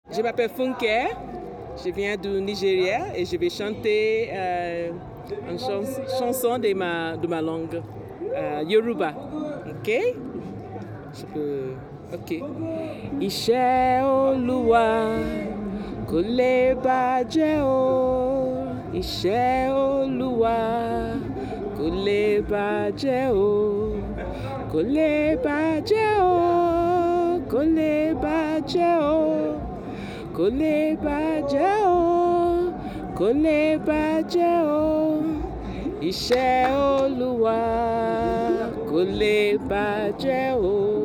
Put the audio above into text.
Je m'appelle Funke, je viens du Nigeria et je vais chanter euh, une chans- chanson de ma, de ma langue, euh, Yoruba. Ok? Je peux. Ok. Iṣẹ́ Olúwa kò lè bàjẹ́ o. Iṣẹ́ Olúwa kò lè bàjẹ́ o. Kò lè bàjẹ́ o. Kò lè bàjẹ́ o. Kò lè bàjẹ́ o. Kò lè bàjẹ́ o. Iṣẹ́ Olúwa kò lè bàjẹ́ o.